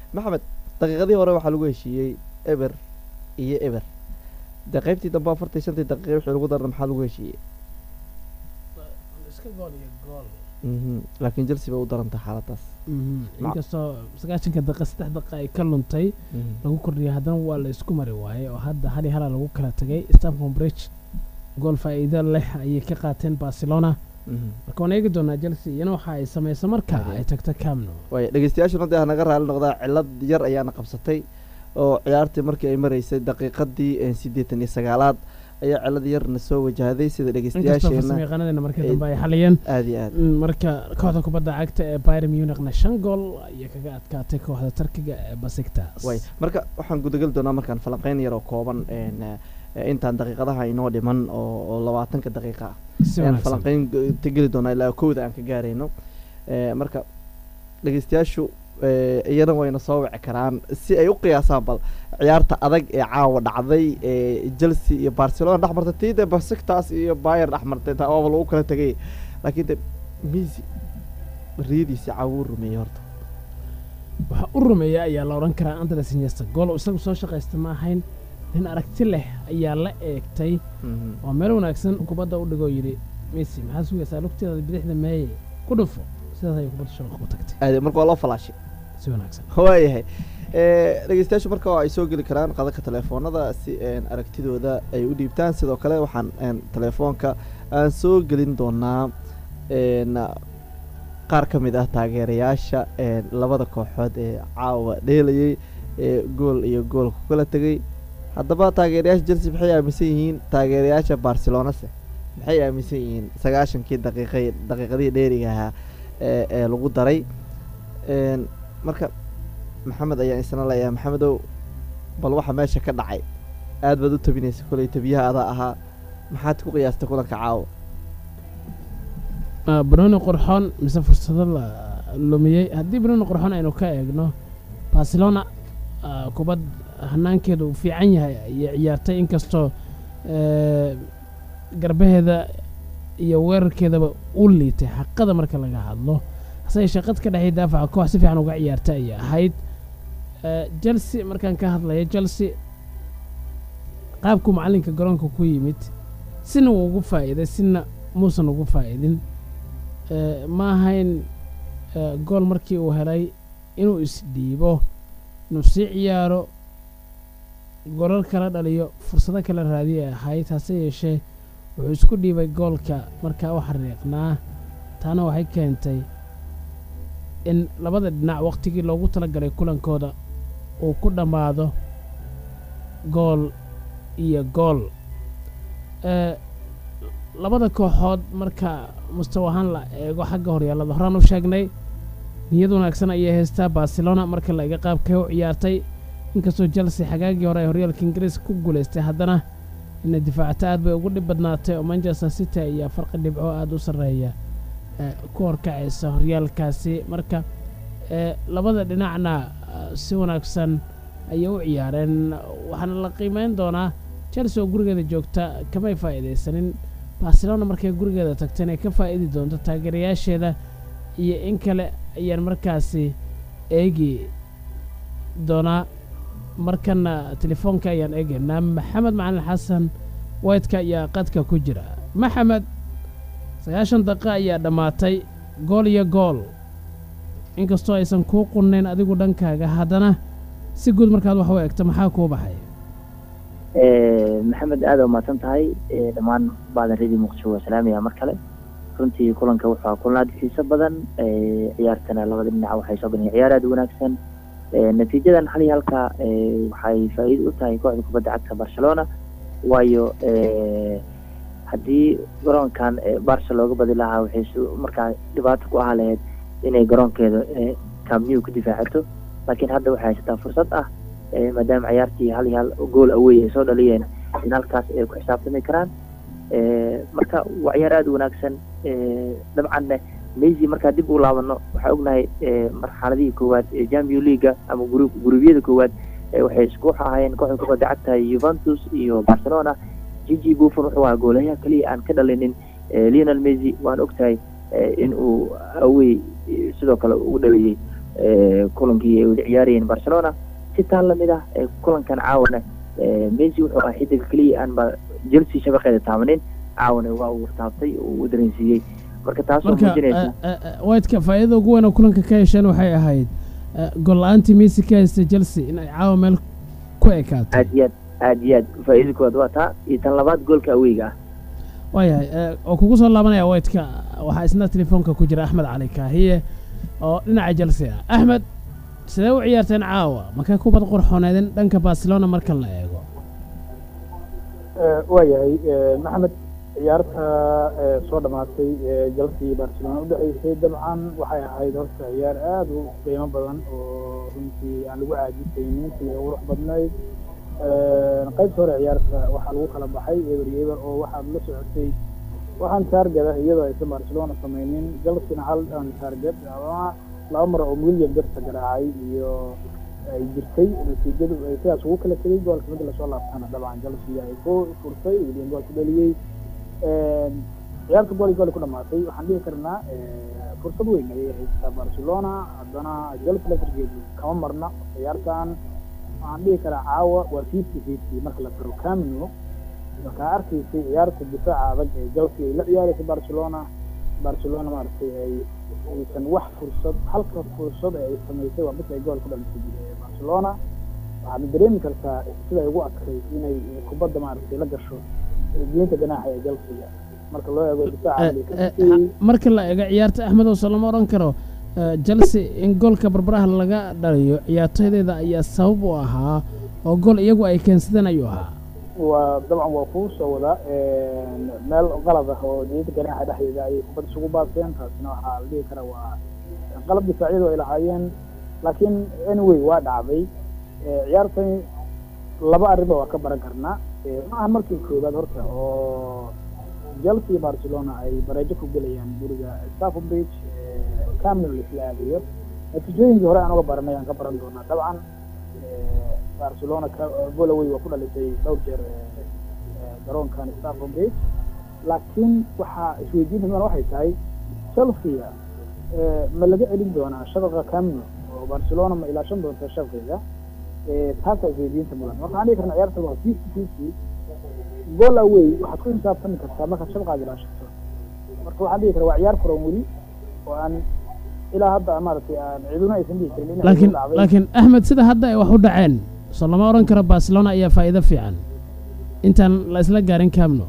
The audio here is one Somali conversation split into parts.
maxamed daqiiqadii hore waxaa lagu heshiiyey eber iyo eber dee qaybtii dambe afartii shantii daqiiqa wixii lagu darna maxaa lagu heshiiyey iska gool iyo gool Mhm. laakiin chelsea bay u darantay xaaladaas inkastoo sagaashanka daqiiqa saddex daqiiqa ay ka luntay Mhm. lagu kordhiyay haddana waa la isku mari waayey oo hadda hal iyo halaa lagu kala tegay stamford bridge gool faa'iido leh ayay ka qaateen barcelona Mhm. marka waan eegi doonaa chelsea iyana waxa ay samayso marka Aye. ay tagto camno waaya dhegeystayaashuna dee hanaga raali noqdaa cilad yar ayaana qabsatay oo ciyaartii markii ay maraysay daqiiqadii eh, siddeetan iyo sagaalaad ayaa cilad yarna soo wajahday sida inkastoo dhegeystayaasheena farsamayaqaanadeena markii Ay- dambe ay xaliyeen aad iyo aad Mm, marka kooxda kubadda cagta ee bayern munichna shan gool ayay kaga adkaatay kooxda tarkiga ee basiktas way marka waxaan gudageli doonaa markaan falanqeyn yar oo kooban een, eh, intaan daqiiqadaha inoo dhiman oo oo labaatanka daqiiqa ah si ayaan wanaagsan falanqeyn g- tegeli doonaa ilaa kowda aan ka gaarayno Eh, marka dhegeystayaashu eh, iyana wayna soo wici karaan si ay u qiyaasaan bal ciyaarta adag ee caawa dhacday ee chelsea iyo barcelona dhex martay tii dee basiktas iyo bayer dhex martay taa waaba lagu kala tegay laakiin de misi riyadiisi caawuu rumeeyey horta waxaa u rumeeya ayaa la odhan karaa andres iniesta gool isagu soo shaqaysta ma ahayn nin aragti leh ayaa la eegtay Mhm. oo meel wanaagsan kubadda u dhigoo yidhi messi maxaa sugaysaa lugteeda bidixda meeye ku dhufo sidaas ayay kubadda shabaqa ku tagtay aade marka waa loo falaashay si wanaagsan waayahay Eh, dhegeystayaashu marka ay soo geli karaan qadaka telefoonada si een, aragtidooda ay u dhiibtaan sidoo kale waxaan een, telefoonka aan soo gelin doonaa een, qaar ka mid ah taageerayaasha een, labada kooxood ee caawa dheelayay ee gool iyo gool ku kala tegay haddaba taageerayaasha chelsea maxay aaminsan yihiin taageerayaasha barcelonase maxay aaminsan yihiin sagaashankii daqiiqay daqiiqadihii dheeriga ahaa ee ee lagu daray Een, marka maxamed ayaan isna leeyahay maxamedow bal waxa meesha ka dhacay aad baad u tabinaysa kolay tabiyaha adaa ahaa maxaad ku qiyaastay kulanka caawa Ah, banooni qurxoon mise fursado la lumiyey haddii banooni qurxoon aynu ka eegno barcelona ah, kubad hanaankeedu uu fiican yahay ayay ciyaartay inkastoo eh, garbaheeda iyo weerarkeedaba u liitay xaqada marka laga hadlo hase yeeshee qad ka dhexay daafaca koox si fiican uga ciyaartay ayay ahayd Eh, chelsea markaan ka hadlaya chelsea qaabku macallinka garoonka ku yimid sina wuu ugu faa'iiday sina muusan ugu faa'idin Eh, ma ahayn eh, gool markii uu helay inuu isdhiibo inuu sii ciyaaro golal kala dhaliyo fursado kala raadiyo ay ahayd hase yeeshee wuxuu isku dhiibay goolka markaa u xariiqnaa taana waxay keentay in labada dhinac wakhtigii loogu talagalay kulankooda uu ku dhammaado gool iyo gool Eh, labada kooxood marka mustawa ahaan la eego xagga horyaallada horaan u sheegnay niyad wanaagsan ayay haystaa barcelona marka la iga qaabkay u ciyaartay inkastoo chelsea xagaagii hore ay horyaalka ingiriiska ku guulaystay haddana inay difaacata aad bay ugu dhib badnaatay oo manchester city ayaa farqi dhibco aada u sarreeya eh, ku horkacaysa horyaalkaasi marka eh, labada dhinacna ah, si wanaagsan ayay u ciyaareen waxaana la qiimeyn doonaa chelsea oo gurigeeda joogta kamay faa'iidaysanin barcelona markay gurigeeda tagta inay ka faa'idi doonto taageerayaasheeda iyo in kale ayaan markaasi eegi doonaa markana telefoonka ayaan eegaynaa maxamed macalin xasan whiteka ayaa qadka ku jira maxamed sagaashan daqiiqa ayaa dhammaatay gool iyo gool inkastoo aysan kuu qunnayn adigu dhankaaga haddana si guud markaad wax u eegto maxaa kuu baxay maxamed aada umahadsan tahay dhammaan baadan redi muqdisho waa salaamaya mar kale runtii kulanka wuxuu kulan aada xiiso badan ciyaartana labada dhinac waxay soo galeen ciyaar aada u wanaagsan natiijadan hal iyo halka waxay faa'iido u tahay kooxda kubadda cagta barcelona waayo haddii garoonkan barca looga badi lahaa waxay markaa dhibaato ku ahaa lahayd inay garoonkeeda camnew ku difaacato laakiin hadda waxay haysataa fursad ah maadaama ciyaartii hal iyo hal gool awey ay soo dhaliyeen in halkaas ay ku xisaabtami karaan marka waa ciyaar aada u wanaagsan dabcanne mesy markaa dib u laabano waxaa ognahay marxaladihii koowaad ee champion leaga ama gru gurubyada koowaad waxay isku ahaayeen kooxda kubadda cagta juventus iyo barcelona gigi buffon wuxuu ahaa goolayaha keliya aan ka dhalinin lionel mesy waan ogtahay in uu awey sidoo kale ugu dhaliyey kulankii ay wada ciyaarayeen barcelona si taan lamid ah kulankan caawana messi wuxuu ah xidiga keliya aan ba chelsea shabaqeeda taabanin caawana waa uu taabtay uu dareensiiyey marka taasoo muujinaysa whiteka faa'iidada ugu weyn oo kulanka ka hesheen waxay ahayd gol la-aantii messi ka haysta chelsea in ay caawa meel ku ekaato aad iyo aad aad iyo aad faa'iida koowaad waa taa iyo tan labaad goolka aweyga ah waayahay oo kugu soo laabanaya whiteka waxaa isna telefoonka ku jira axmed cali kaahiye oo dhinaca chelsea ah axmed sidee u ciyaarteen caawa makay kubad qurxooneedin dhanka barcelona marka la eego waayahay maxamed ciyaarta soo dhamaatay chelsea barcelona udhexeysay dabcan waxay ahayd horta ciyaar aada u qiimo badan oo runtii aan lagu caajisaynin sida qurux badnayd qaybta hore ciyaarta waxaa lagu kala baxay eber iyo eber oo waxaad la socotay waxaan taargada iyadoo aysan barcelona samaynin chelsea hal aan taargad ama laba mar oo william berta garaacay iyo ay jirtay natiijadu ay sidaas ugu kala tegay goolka mid lasoo laabtana dabcan chelsea ay ku furtay william gool ku dhaliyey ciyaarta gool gool ku dhamaatay waxaan dhihi karnaa fursad weyn ayay haysataa barcelona haddana chelsea lafirgeedu kama marna ciyaartan waxaan dhihi karaa caawa waa fifty fifty marka la faro camino markaa arkaysay ciyaarta difaaca adag ee chelsea ay la ciyaaraysay barcelona barcelona maaragtay ay aysan wax fursad halka fursad ee ay samaysay waa midka ay gool ku dhalisay barcelona waxaad dareemi kartaa sida ay ugu adkay inay kubadda maaragtay la gasho diinta ganaaxa ee chelsea marka loo eego difaaca marka la eego ciyaarta axmed oo lama odhan karo chelsea in goolka barbaraha laga dhaliyo ciyaartoydeeda ayaa sabab u ahaa oo gool iyagu ay keensadeen ayuu ahaa waa dabcan waa kuu soo wadaa meel qalad ah oo diinta ganaaxa dhexdeeda ayay kubad isugu baaseen taasina waxaa la dhihi karaa waa qalab difaacyadu ay lahaayeen laakiin anyway waa dhacday ciyaartani laba arriba waa ka baran karnaa ma aha markii koowaad horta oo chelsea iyo barcelona ay bareejo ku gelayaan guriga stafford bridge camino laisla aadayo natiijooyinkii hore aan uga baranay aan ka baran doonaa dabcan barcelona golaway waa ku dhalisay dhowr jeer garoonkan stafford bridge laakiin waxaa isweydiinta mudan waxay tahay chelsea ma laga celin doonaa shabaqa camino oo barcelona ma ilaashan doonta shabaqeeda taasaa isweydiinta mudan marka waxaan dhihi karna ciyaarta waa fifty fifty goal away waxaad ku xisaabtami kartaa markaad shabaqaad ilaashato marka waxaan dhihi karaa waa ciyaar furan weli oo aan ilaa hadda maaragtay aan ciduna aysan dhihi karin in laakiin laakiin axmed sida hadda ay wax u dhaceen soo lama odhan karo barcelona ayaa faa'iido fiican intaan la isla gaarin camno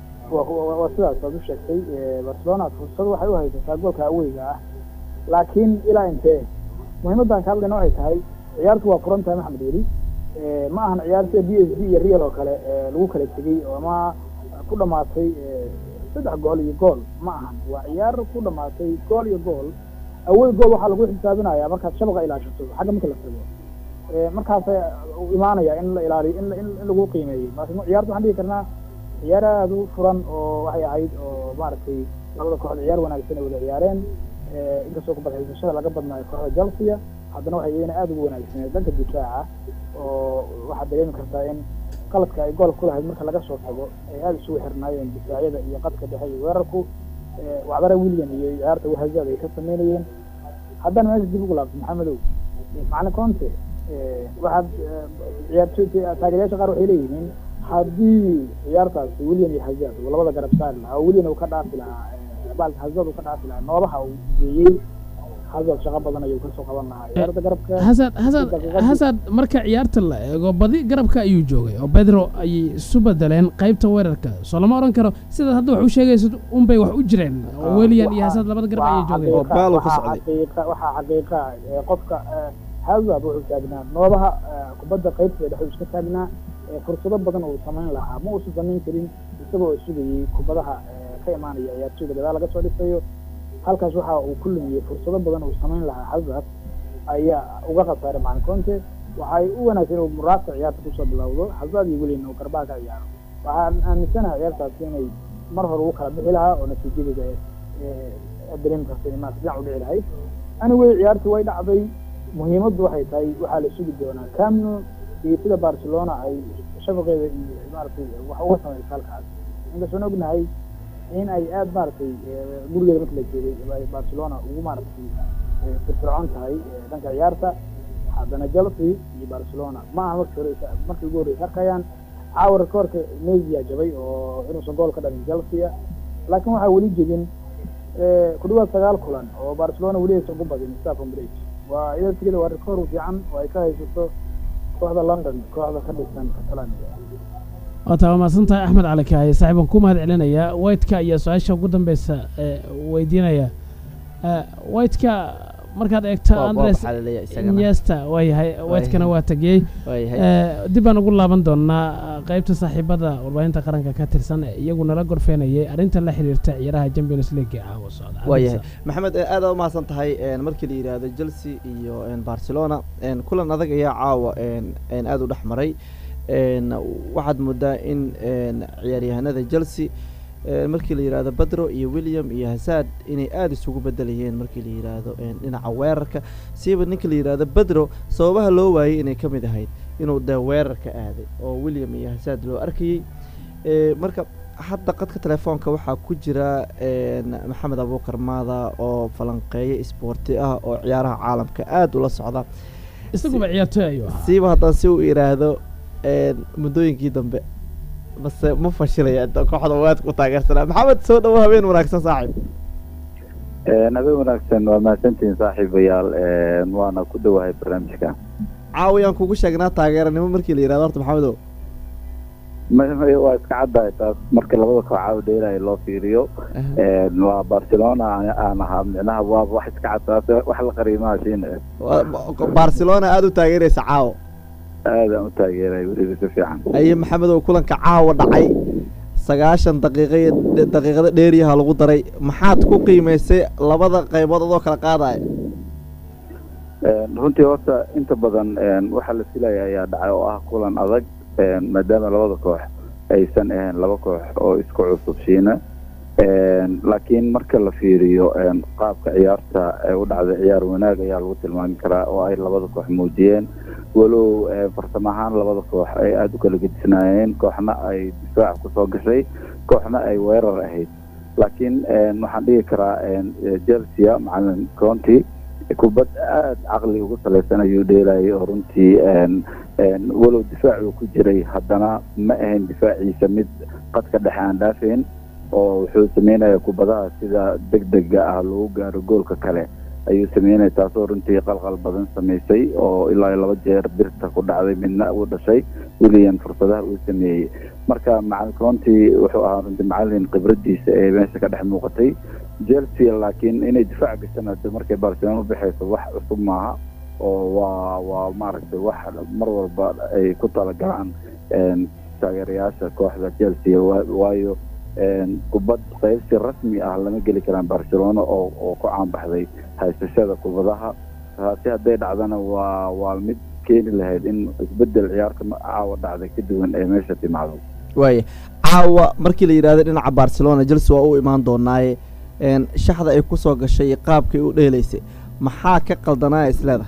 waa sidaas aad u sheegtay barcelona fursad waxay u haysataa goolka aweyga ah laakiin ilaa intee muhiimaddan ka hadlayna waxay tahay ciyaartu waa furan tahay maxamed weli ma ahan ciyaar sida b s d iyo real oo kale lagu kala tegey ama ku dhamaatay saddex gool iyo gool ma ahan waa ciyaar ku dhamaatay gool iyo gool awey gool waxaa lagu xisaabinaya markaad shabaqa ilaashato xagga marka la tago markaasa imaanaya in la ilaaliyo in in lagu qiimeeyo marka ciyaarta waxaan dhihi karnaa ciyaar aada u furan oo waxay ahayd oo maaragtay labada kooxood ciyaar wanaagsan ay wada ciyaareen inkastoo kubadxiisashada laga badnaayo kooxda chelsea haddana waxay iyana aada ugu wanaagsaneed dhanka difaaca oo waxaad dareemi kartaa in qaladka ay gool ku lahayd marka laga soo tago ay aada isugu xirnaayeen difaacyada iyo qadka dhexe iyo weerarku wacdara william iyo ciyaarta wahazaad ay ka sameynayeen haddana meesha dib ugu laabto maxamedow macalin conte waxaad ciyaartoy taageerayaasha qaar waxay leeyihiin haddii ciyaartaasi william iyo hazaad uu labada garab saari lahaa oo william uu ka dhaafi lahaa baalka hazaad uu ka dhaafi lahaa noobaha uu geeyey hazard shaqo badan ayuu kasoo qaban lahaa ciyaarta garabka hasad hasad hasad marka ciyaarta la eego badi garabka ayuu joogay oo bedro ayay isu bedeleen qaybta weerarka soo lama odhan karo sidaad hadda wax u sheegaysid unbay wax u jireen oo weliyan iyo hasad labada garab ayay joogeen oo baalo ka waxaa socday xaqiiqa waxaa xaqiiqa ee qofka hazard wuxuu taagnaa noobaha kubadda qaybta dhexe iska taagnaa fursado badan uu samayn lahaa ma uusan samayn karin isagoo sugayey kubadaha ka imaanaya ciyaartoyda gadaal laga soo dhisayo halkaas waxa uu ku lumiyey fursado badan uu samayn lahaa hazard ayaa uga khasaaray macalin conte waxay u wanaagsan inuu muraadka ciyaarta kusoo bilowdo hazard iyo welian uu garbaha ka ciyaaro waxaan aaminsanahay ciyaartaasi inay mar hore ugu kala bixi lahaa oo natiijadeeda dareemi karta inay maarata dhinac u dhici lahayd anyway ciyaartii way dhacday muhiimaddu waxay tahay waxaa la sugi doonaa camno iyo sida barcelona ay shafaqeeda iyo maaragtay wax uga samaysa halkaas inkastoon ognahay in ay aada maaragtay gurigeeda marka la joogay ay barcelona ugu maaragtay eh, firfircoon tahay eh, dhanka ciyaarta haddana chelsea iyo barcelona ma aha markii hore is- markii ugu horeysa arkayaan caawa rekoorka mesia jabay oo inuusan gool ka dhalin chelsea laakiin waxaa weli jebin eh, ku dhawaad sagaal kulan oo barcelona weli aysan ugu badin staffon bridge waa iyada tigada waa rekoor fiican oo ay ka haysato kooxda london kooxda ka dhisan catalania waata waa mahadsan tahay axmed cali kaaye saaxiibaan ku mahad celinayaa whiteka iyo su-aasha ugu dambeysa ee weydiinaya Eh, whiteka markaad eegto Waa- waa andres waxaa laleeyahay isagana. inyesta waayahay whitekana waa tegiyey waayahay Eh, dib baan ugu laaban doonaa eh, qaybta saaxiibada warbaahinta qaranka ka tirsan ee iyagu nala gorfeenayay arrinta la xiriirta ciyaaraha champions league ee caawa socda waayahay maxamed eh, aad aa umahadsan tahay een, markii la yidhaahdo chelsea iyo een, barcelona een, kulan adag ayaa caawa een, een, aad u dhex maray een, waxaad moodaa in een, ciyaaryahanada chelsea een, markii la yidhaahdo badro iyo william iyo hasaad inay aada isugu bedelayeen markii la yidhaahdo een, dhinaca weerarka siiba ninka la yidhaahdo badro sababaha loo waayey inay ka mid ahayd inuu dee weerarka aaday oo william iyo hasaad loo arkayey Eh, marka hadda qadka telefoonka waxaa ku jira een, maxamed abuukar maada oo falanqeeye isboorti ah oo ciyaaraha caalamka aada ula socda isaguba ciyaartoy ayuu ahaa siiba haddaan si u idhaahdo een, muddooyinkii dambe base ma fashilaya inta kooxda waad ku taageersanaa maxamed soo dhawo habeen wanaagsan saaxiib habeen wanaagsan waa mahadsantihiin saaxiibayaal waana ku dhowahay barnaamijka caawiyaan kugu sheegnaa taageeranimo markii la yidhahdo horta maxamedow Ma- ma- waa iska caddahay taas marka labada kooxaa dheelaya loo fiiriyo waa barcelona aan- aan ahaa micnaha waa wax iska cad taas wax la qariimaha siin Waa- barcelona aada u taageeraysa caawo aadaan u taageeray weliba si fiican aye maxamedow kulanka caawa dhacay sagaashan daqiiqa iyo dhe- daqiiqada dheeriyaha lagu daray maxaad ku qiimaysay labada qaybood adoo kala qaadaya Een, runtii horta inta badan een, waxaa la filaya ayaa dhacay oo ah kulan adag een, maadaama labada koox aysan ahayn laba koox oo isku cusub shiina Een, laakiin marka la fiiriyo een, qaabka ciyaarta ee u dhacday ciyaar wanaag ayaa lagu tilmaami karaa oo ay labada koox muujiyeen walow een, farsamo ahaan labada koox ay aada u kala gedisnaayeen kooxna ay difaac kusoo gashay kooxna ay weerar ahayd laakiin een, waxaan dhigi karaa een, chelsea macalin conti kubad aada caqli ugu salaysan ayuu dheelayay oo runtii een, een, walow difaac uu ku jiray haddana ma ahayn difaaciisa mid qadka dhexe aan dhaafayn oo wuxuu sameynaya kubadaha sida degdega ah lagu gaaro goolka kale ayuu sameynaya taasoo runtii qalqal badan samaysay oo ilaa iyo laba jeer birta ku dhacday midna uu dhashay william fursadaha uu sameeyey marka macalin conti wuxuu ahaa runtii macalin khibradiisa ee meesha ka dhex muuqatay chelsea laakiin inay difaac gashaan hadda markay barcelona u baxayso wax cusub maaha oo waa waa maaragtay wax mar walba ay ku talagalaan een, taageerayaasha kooxda chelsea wa- waayo een, kubad qaybsi rasmi ah lama geli karaan barcelona oo oo ku caanbaxday haysashada kubadaha taasi hadday dhacdana waa waa mid keeni lahayd in isbedel ciyaarta ma- caawa dhacday ka duwan ee meesha timaado waaya caawa markii la yidhaahdo dhinaca barcelona chelsea waa u imaan doonaaye een, shaxda ay kusoo gashay iyo qaabkay u dheelaysay maxaa ka qaldanaa isleedahay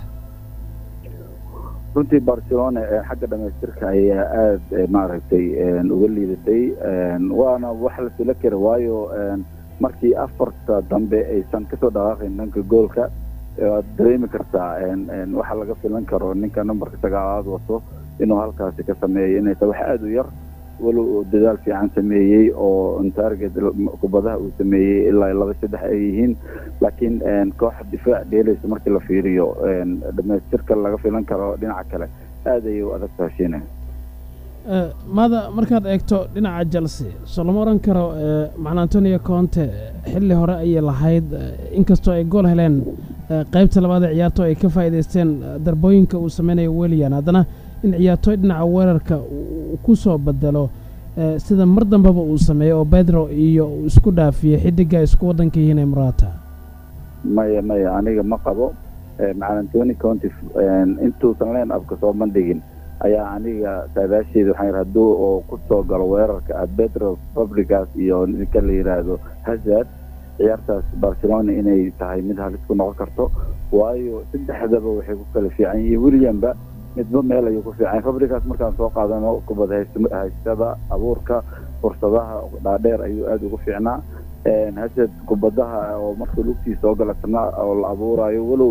runtii barcelona ee xagga dhamaystirka ayaa aada eh, maaragtay een, uga liidatay een, waana wax la fila kara waayo een, markii afarta dambe aysan kasoo dhaqaaqayn dhanka goolka eh, waad dareemi kartaa een, een, waxa laga filan karo ninka numberka sagaalaad wato inuu halkaasi ka sameeyo inay tahay wax aada u yar walow uu dadaal fiican sameeyey oo on target kubadaha uu sameeyey ilaa laba saddex ay yihiin laakiin een, koox difaac dheelaysa markii la fiiriyo een, dhamaystirka laga filan karo dhinaca kale aada ayay u adag taashiina Eh, maada markaad eegto dhinaca chelsea soo lama oran karo eh, macna antonio conte xilli hore ayay lahayd eh, inkastoo ay gool heleen eh, qaybta labaad ee ciyaarto ay ka faa'iidaysteen eh, darbooyinka uu sameynayo weliyan haddana in ciyaartooy dhinaca weerarka uu uu ku soo bedelo eh, sida mar dambeba uu sameeyo oo pedro iyo uu isku dhaafiyey xidiga ay isku waddanka yihiin ee murata maya maya aniga ma qabo Eh, macalin tony conti een, intuusan leen abka soo bandhigin ayaa aniga saadaasheeda waxaan yidhi hadduu oo kusoo galo weerarka ah pedro fabricas iyo ninka la yidhaahdo hazard ciyaartaas barcelona inay tahay mid halis ku noqon karto waayo saddexdaba waxay ku kala fiican yihiin williamba midba meel ayuu ku fiican fabricas markaan soo qaadano kubad hays- haystada abuurka fursadaha dhaadheer ayuu aada ugu fiicnaa hasad kubadaha oo marka lugtii soo galatana oo la abuurayo walow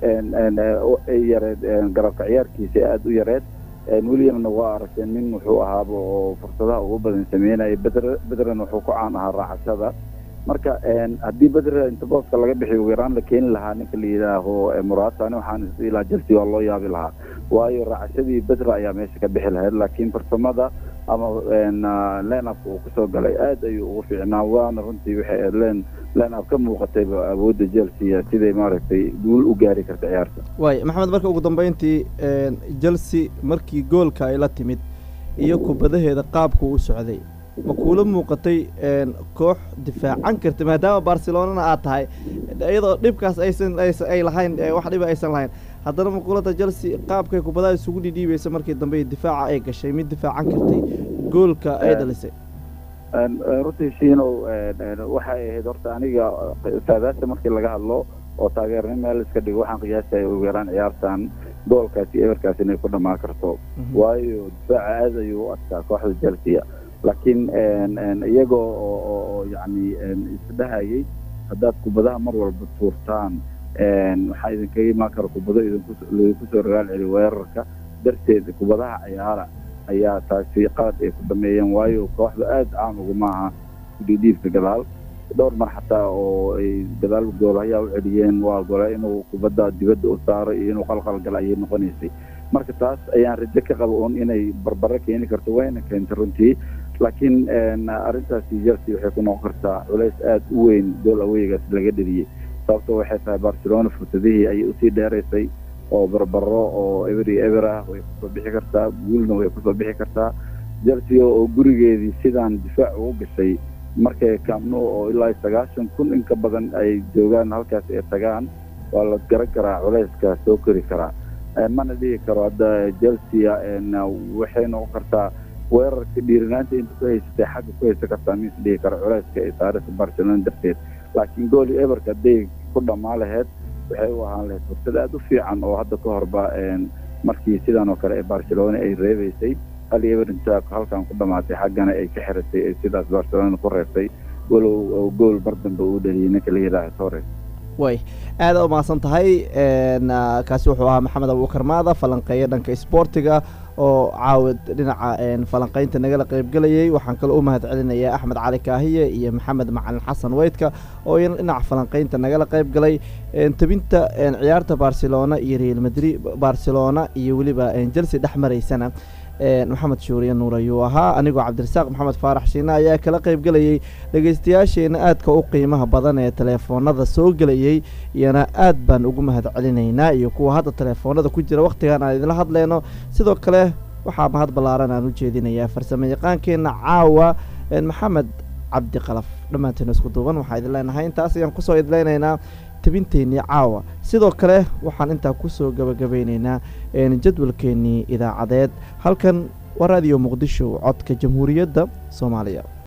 ay yareed garabka ciyaarkiisa aada u yareed williamna waa aragteen nin wuxuu ahaaba oo fursadaha ugu badan sameynaya bedr bedren wuxuu ku caan ahaa raacashada marka haddii bedre inta booska laga bixiyo ugu yaraan la keeni lahaa ninka la yidhaaho muraatani waxaan ilaa chelsea waa loo yaabi lahaa waayo raacashadii bedre ayaa meesha ka bixi lahayd laakiin farsamada ama lenapka uu kusoo galay aad ayuu ugu fiicnaa waana runtii waxay len lenap ka muuqatayba awoodda chelsea siday maaragtay guul u gaari karta ciyaarta waay maxamed marka ugu dambeyntii chelsea markii goolka ay la timid iyo kubadaheeda qaabku u socday ma kuula muuqatay koox difaacan karta maadaama barcelonana aad tahay iyadoo dhibkaas aysan ay lahayn wax dhiba aysan lahayn haddana maquulada chelsea qaabkay kubadaha isugu dhidhiibaysa markii dambe difaaca ay gashay mid difaacan kartay goolka ay dhalisay runtii shiinow waxay ahayd horta aniga saadaasha markii laga hadlo oo taageernimo meel iska dhigo waxaan qiyaasaya ugu yaraan ciyaartan goolkaasi eberkaas inay ku dhamaan karto waayo difaaca aad ayuu u adkaa kooxda chelsea laakiin iyagoo oo yacni isdhahayay haddaad kubadaha mar walba tuurtaan waxaa idinkaga imaan kara kubado idinku soo ragaal celi weerarka darteed kubadaha ciyaara ayaa taasi qalad ay ku dhameeyeen waayo kooxda aad caan uguma aha kudhiidhiibka gadaal dhowr mar xataa oo ay gadaal goolahayaa u celiyeen waa gole inuu kubadda dibadda u saaro iyo inuu qalqal gala ayay noqonaysay marka taas ayaan rajo ka qaba un inay barbaro keeni karto wayna keentay runtii laakiin arrintaasi chelsea waxay ku noqon kartaa culays aada u weyn gool aweygaas laga dheliyey sababto waxay tahay barcelona fursadihii ayay usii dheeraysay oo barbaro oo eber iyo eber ah way kusoo bixi kartaa guulna way kusoo bixi kartaa chelsea oo gurigeedii sidaan difaac ugu gashay markay kaamno oo ilaa sagaashan kun in ka badan ay joogaan halkaas ay tagaan waa la garan karaa culayska soo kori karaa mana dhihi karo hadda chelsea waxay noqon kartaa weerarka dhiirinaanta inta ku haysatay xagga ku haysan kartaa mis dhihi karo culayska ay saaraysa barcelona darteed laakiin gooli eberka hadday ku dhammaa laheyd waxay u ahaan lahayd fursad aada u fiican oo hadda ka horba markii sidan oo kale ee barcelona ay reebaysay hal eber intaa halkan ku dhamaatay xaggana ay ka xiratay ay sidaas barcelona ku reebtay walow gool mar dambe uu dhaliyay ninka la yidhaaha torres way aada u mahadsan tahay kaasi wuxuu ahaa maxamed abuukar maada falanqeeya dhanka isboortiga oo caawid dhinaca falanqeynta nagala qaybgelayay waxaan kaloo u mahad celinayaa axmed cali kaahiye iyo maxamed macalin xasan weydka oo iyana dhinaca falanqeynta nagala qayb galay tebinta ciyaarta barcelona iyo real madrid barcelona iyo weliba chelsea dhex maraysana maxamed shuuriye nuur ayuu ahaa anigoo cabdirasaaq maxamed faarax shiine ayaa kala qayb gelayay dhegeystayaasheena aadka u qiimaha badan ee teleefoonada soo gelayay iyana aad baan ugu mahad celinaynaa iyo kuwa hadda teleefoonada ku jira wakhtigan aan idinla hadlayno sidoo kale waxaa mahad ballaaran aan u jeedinayaa farsamo yaqaankeenna caawa maxamed cabdi qalaf dhammaanteena isku duuban waxaa idin leenahay intaas ayaan kusoo idleynaynaa tabinteennii caawa sidoo kale waxaan intaa kusoo gabagabeyneynaa jadwalkeennii idaacadeed halkan waa raadiyo muqdisho codka jamhuuriyadda soomaaliya